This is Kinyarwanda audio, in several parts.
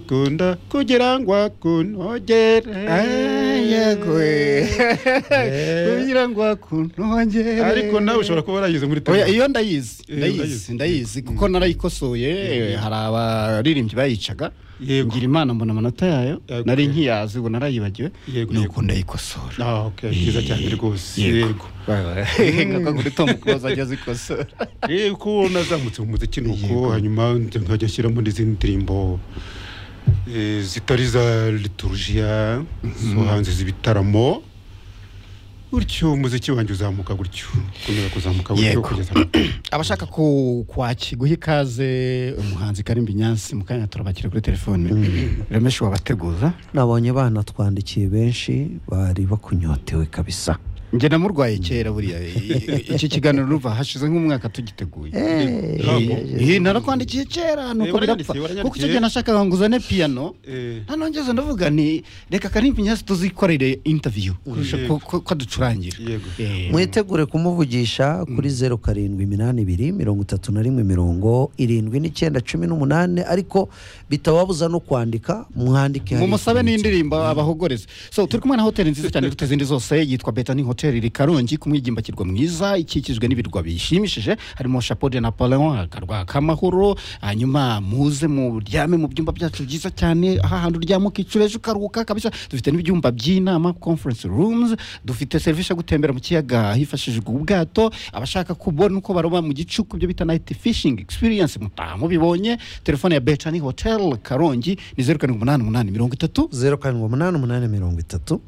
ukunda kugira ngo akunogere yego kugira ngo akunogere ariko nawe ushobora kuba waragize muri Oya, iyo ndayizi Eh, ndayizi urayizi. ndayizi kuko narayikosoye eh, hari abaririmbyi bayicaga Yego. ngira imana mbona amanota yayo Yego. nari nkiyazi ubu narayibagiwe Yego, nuko yego. ndayikosora Ah, okay, byiza cyane rwose yego ngaka kuri tom close ajya azikosora Eh, ko nazamutse mu muziki nuko Yego. hanyuma nza nkajya ashyiramo n'izindi ndirimbo eh, zitari za liturujia zo hanze z'ibitaramo gutyo umuziki wanjye uzamuka gutyo ukomeza kuzamuka gutyo Yego. kugeza mu- abashaka ku- kwaki guha ikaze umuhanzi karimbi nyansi mu kanya turabakira kuri telefone remeshi wabateguza nabonye banatwandikiye benshi bari bakunyotewe kabisa njye namurwaye kera buriya I- iki kiganiro ruva hashize nk'umwaka tugiteguye Eh, narakwandikiye kera nuko birapfa waranyandikiye, waranyandikiye. kuko icyo gihe nashakaga ngo uzane piyano Eh, nta nongeze ndavuga nti reka karimbi nyansi tuzikorere interview kurusha Yego. ko- ko ko aducurangira yego Eh, mwitegure kumuvugisha kuri zeru karindwi iminani ibiri mirongo itatu na rimwe mirongo irindwi n'icyenda cumi n'umunani ariko bitababuza no kwandika mwandike hariya. mumusabe n'indirimbo abahogoreze so turi kumwe na hoteli nziza cyane iruta izindi zose yitwa betani hoteli iri karongi ku mwigimbakirwa mwiza ikikijwe n'ibirwa bishimishije harimo chapeau de napoleon akarwa k'amahoro hanyuma muze muryame mu byumba byacu byiza cyane aha hantu uryama ukicura ejo ukaruhuka kabisa dufite n'ibyumba by'inama conference rooms dufite serivisi yo gutembera mu kiyaga hifashishijwe ubwato abashaka kubona uko baroba mu gicuku ibyo bita night fishing experience mutaha mubibonye telefone ya betani hotel karongi ni zeru karindwi umunani umunani mirongo itatu zeru karindwi umunani umunani mirongo itatu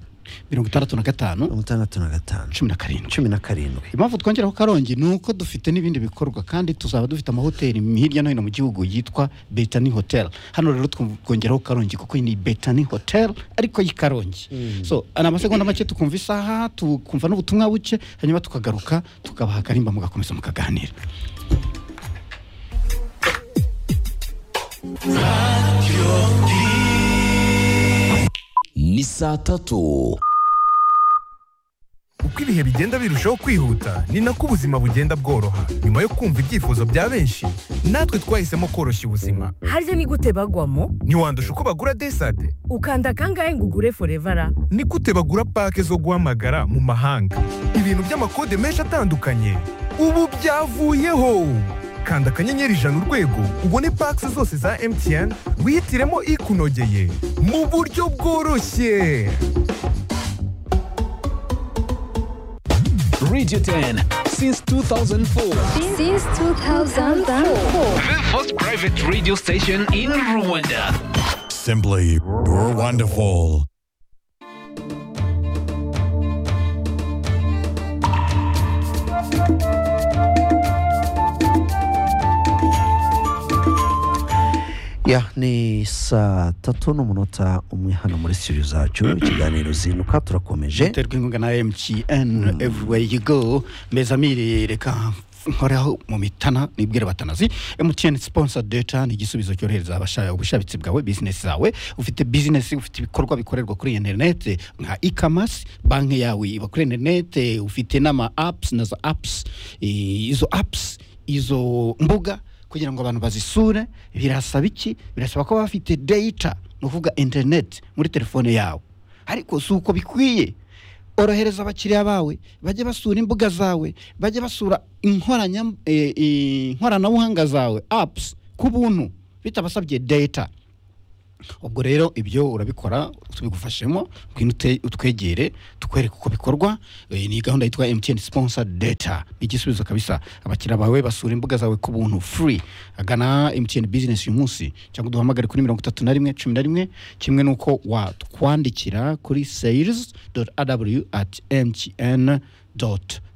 mirongo itandatu na gatanu mirongo itandatu na gatanu cumi na karindwi cumi na karindwi impamvu twongeraho karongi ni uko dufite n'ibindi bikorwa kandi tuzaba dufite amahoteli hirya no hino mu gihugu yitwa betani hotel hano rero twu- twongeraho karongi kuko iyi ni betani hotel ariko y'i karongi so ni amasegonda make tukumva isaha tukumva n'ubutumwa buke hanyuma tukagaruka tukabaha akarimba mugakomeza mukaganira ni saa tatu uko ibihe bigenda birushaho kwihuta ni nako ubuzima bugenda bworoha nyuma yo kumva ibyifuzo bya benshi natwe twahisemo koroshya ubuzima harya ni gute bagwamo ntiwandusha uko bagura desade ukanda kangahe ngo ugure forevara ni gute bagura pake zo guhamagara mu mahanga ibintu by'amakode menshi atandukanye ubu byavuyeho kanda akanyenyeri ijana urwego ubone pake zose za mtn wihitiremo ikunogeye mu buryo bworoshye radio 10 since 2004 Since 2004. the first private radio station in rwanda Simply wonderful. ya ni saa tatu n'umunota umwe hano muri studio zacu ikiganiro zinuka turakomeje terwa inkunga na mtn everywhere you go mezamiri reka nkoreho mu mitana nibwire batanazi mtn sponsor data ni igisubizo cyohereza abashaka ubushabitsi bwawe business zawe ufite business ufite ibikorwa bikorerwa kuri internet nka e-commerce banki yawe iba kuri internet ufite n'ama apps na za apps eh, izo apps izo mbuga kugira ngo abantu bazisure birasaba iki birasaba ko baba bafite data ni ukuvuga internet muri telefone yawe ariko si uko bikwiye orohereza abakiriya bawe bajye basura imbuga zawe bajye basura inkoranya- eh, eh, inkoranabuhanga zawe apps ku buntu bitabasabye data ubwo rero ibyo urabikora tubigufashemo ngwino ute- utwegere tukwereke uko bikorwa Eh, ni gahunda yitwa mtn sponsor data ni igisubizo kabisa abakiriya bawe basura imbuga zawe ku buntu free agana mtn business uyu munsi cyangwa duhamagare kuri mirongo itatu na rimwe cumi na rimwe kimwe n'uko watwandikira kuri sales aw at mtn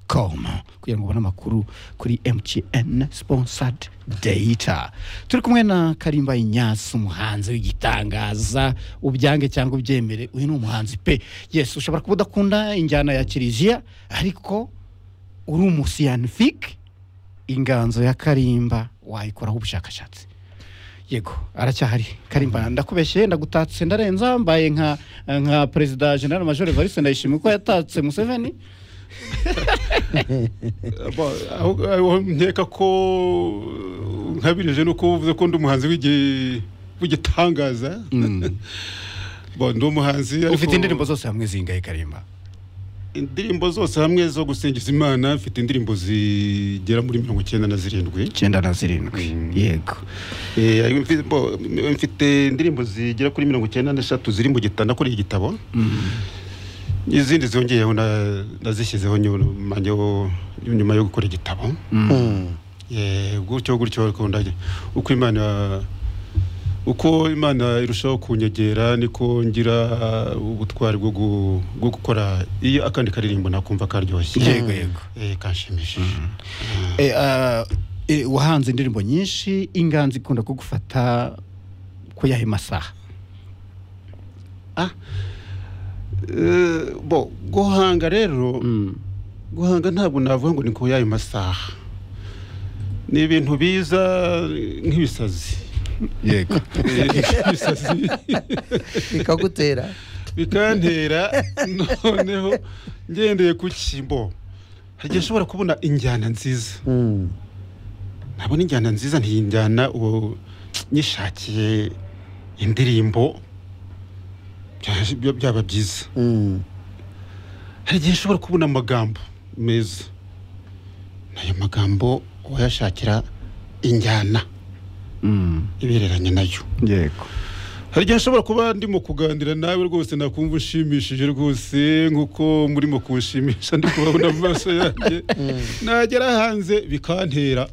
com kugira ngo ubone amakuru kuri mtn sponsored data turi kumwe na karimba inyasi umuhanzi w'igitangaza ubyange cyangwa ubyemere uyu ni umuhanzi pe yes ushobora kuba udakunda injyana ya kiliziya ariko uri umusiyanifike inganzo ya karimba wayikoraho ubushakashatsi yego aracyahari karimba ndakubeshye ndagutatse ndarenza mbaye nka nka perezida general major evariste ndayishimiye ko yatatse museveni Ba- aho- aho nkeka ko nkabirije nuko uvuze ko ndi umuhanzi w'igi- mu gitangaza Bon, ndi umuhanzi ariko ufite indirimbo zose hamwe zingahe karimba indirimbo zose hamwe zo gusingiza imana mfite indirimbo zigera muri mirongo icyenda na zirindwi icyenda na zirindwi yego Eh, ariko mfi- bo, m- mfite indirimbo zigera kuri mirongo icyenda n'eshatu ziri mu gitabo nakuriye igitabo n'izindi zongeyeho na- nazishyizeho nyuma yo- nyuma yo gukora igitabo Eh, gutyo gutyo ariko ndajya- uko imana uko imana irushaho kunyegera niko ngira ubutwari bwo gu- bwo gukora iyo akandi karirimbo nakumva karyoshye Yego, yego. Eh, kanshimishije Eh, ah, eh, wahanze indirimbo nyinshi inganzi ikunda kugufata ko yahe masaha Eh, bo guhanga rero guhanga ntabwo navuga ngo ni ku y'ayo masaha ni ibintu biza eh, nk'ibisazi yego Eh, ibisazi bikagutera bikantera noneho ngendeye ku kimbo hagiye ushobora kubona injyana nziza Mm. nabona injyana nziza ntiyinjyana uwo nyishakiye indirimbo bya- bya- byaba byiza Mm. hari igihe ushobora kubona amagambo meza n'ayo magambo wayashakira injyana ibereranye nayo yego hari igihe nshobora kuba ndimo kuganira nawe rwose nakumva unshimishije rwose nk'uko murimo kunshimisha ndi kubabona mu maso yanjye nagera hanze bikantera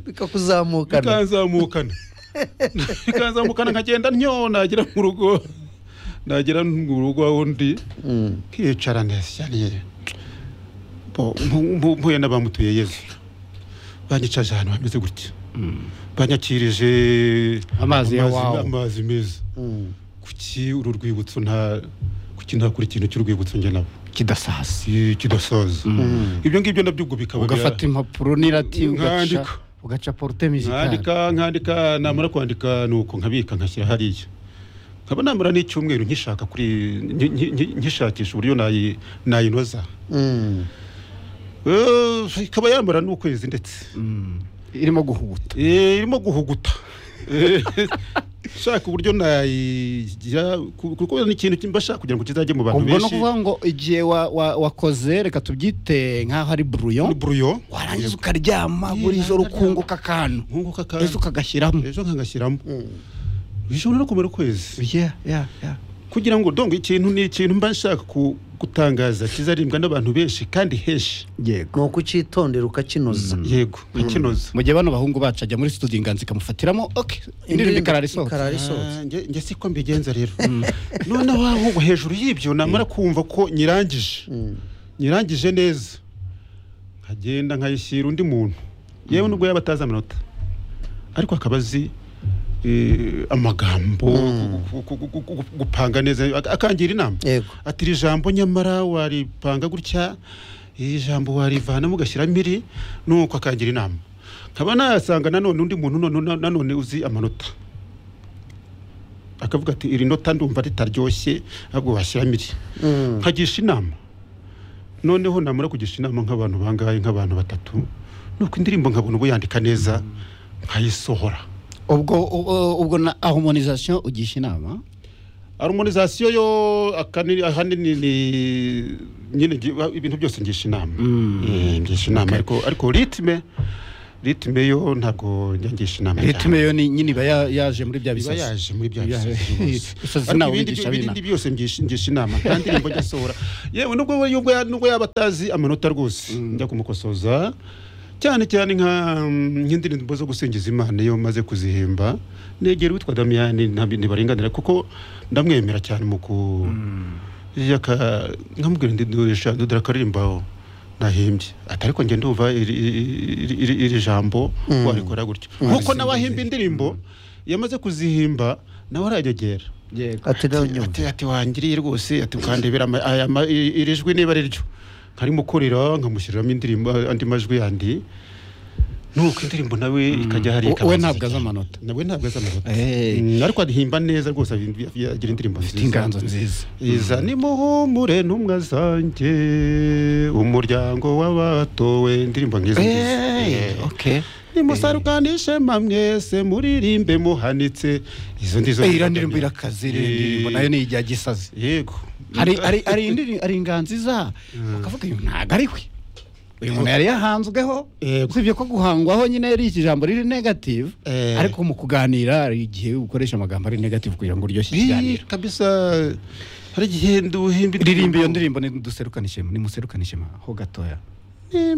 bikakuzamukana bikanzamukana bikanzamukana nkagenda ntyo nagera mu rugo nagera mu rugo aho ndi nkicara neza cyane Bo, mpu- mpu- mpuye n'abamutuye yezu banyicaje ahantu hameze gutya banyakirije Amazi ya wow. amazi meza kuki uru rwibutso nta kuki ntakora ikintu cy'urwibutso njye nabo kidasasa Eh, kidasaza ibyo ngibyo nabyo ubwo bikaba bira- ugafata impapuro n'irati ugaca Nkandika. ugaca porute mizikari nkandika nkandika namara kwandika ni uko nkabika nkashyira hariya nkaba namara n'icyumweru nkishaka kuri nki- nki- nki- nkishakisha uburyo nayi- nayinoza Eh, ikaba yamara n'ukwezi ndetse irimo guhuta Eh, irimo guhuguta Eh, shaka uburyo nayigira ku- kuko ni ikintu mba shaka kugira ngo kizajye mu bantu ubwo ni benshi ukuvuga ngo igihe wa- wa- wakoze reka tubyite nk'aho ari ni buruyo buruyo warangiza ukaryama buri Yeah, joro nkaryama. ukunguka akantu nkunguka akantu. ejo ukagashyiramo ejo nkagashyiramo bishobora no kumara ukwezi Yeah, yeah, yeah. kugira ngo dongo ikintu ni ikintu mba nshaka ku- gutangaza kizaribwa n'abantu benshi kandi henshi yego ni ukucyitondera ukakinoza yego ikinoza mu gihe bano bahungu bacu ajya muri studio inganzi ikamufatiramo ok indirimbo ikarara isohoka ikarara isohotse Ah, njye- njye siko mbigenza rero noneho ahubwo hejuru y'ibyo namara kumva ko nyirangije nyirangije neza nkagenda nkayishyira undi muntu yewe nubwo yaba atazi amanota ariko akaba azi eh, amagambo gu- gu- gu- gu- gu- gupanga neza ak- akangira inama Yego. ati iri jambo nyamara waripanga gutya iri jambo warivanamo ugashyiramo iri nuko akangira inama nkaba nayasanga nanone undi muntu none- nanone uzi amanota akavuga ati iri nota ndumva ritaryoshye ahubwo washyiramo iri nkagisha inama noneho namara kugisha inama nk'abantu bangahe nk'abantu batatu nuko indirimbo nkabona ubu yandika neza nkayisohora ubwo ubwo- ubwo na harmonization ugisha inama harmonizasiyo yo akanini ahanini ni nyine ngi- ibintu byose ngisha inama Eh, ngisha inama ariko ariko ritme ritme yo ntabwo njya ngisha inama ritme yo ni nyine iba ya- yaje muri bya iba bisazi yaje muri bya Ya- bisazi byose. bisazi Ariko nawe ibindi- wigisha ibindi ab'inama. byose ngisha ngisha inama nta ndirimbo njya sohora yewe nubwo we- nubwo ya- nubwo yaba atazi amanota rwose njya kumukosoza cyane cyane nka mm, nk'indirimbo zo gusingiza imana iyo maze kuzihimba negera uwitwa damiyani ntabwo ntibarenganira kuko ndamwemera cyane mu ku iyo aka- nkamubwira ndi durisha dudura akaririmbaho nahimbye ati ariko njye ndumva iri- iri iri- iri jambo warikora gutyo nkuko nawe ahimba indirimbo yamaze kuzihimba nawe arajyegera yego ati nawe nyuma ati ati wangiriye rwose ati ukandebera ama- aya ma- i- iri jwi niba ari ryo nkarimo kurira nkamushyiriramo indirimbo andi majwi yandi nuko indirimbo nawe ikajya hari We- we ikabanza ntabwo azi cyane. amanota. nawe ntabwo azi amanota Eh. Mm, ariko arihimba neza rwose ahi- agira indirimbo nziza inganzo nziza. iza nimuhumure ntumwa zanjye umuryango w'abatowe indirimbo nkizo ngizo. Eh, Eh. okay nimusarukanishe mamwese muririmbe muhanitse izo ndizo Eh, iriya ndirimbo irakaze iriya ndirimbo nayo ni ijya gisazi yego hari hari hari indirimbo hari inganziza ukavuga uyu ntabwo ari we uyu muntu yari yahanzweho Yego. usibye ko guhangwaho nyine ari iki jambo riri negative Eh. ariko mu kuganira hari igihe ukoresha amagambo ari negative kugira ngo uryoshye Ii, ikiganiro kabisa hari igihe nduhimba ririmba iyo ndirimbo nimuserukanishema nimuserukanishema ho gatoya Ni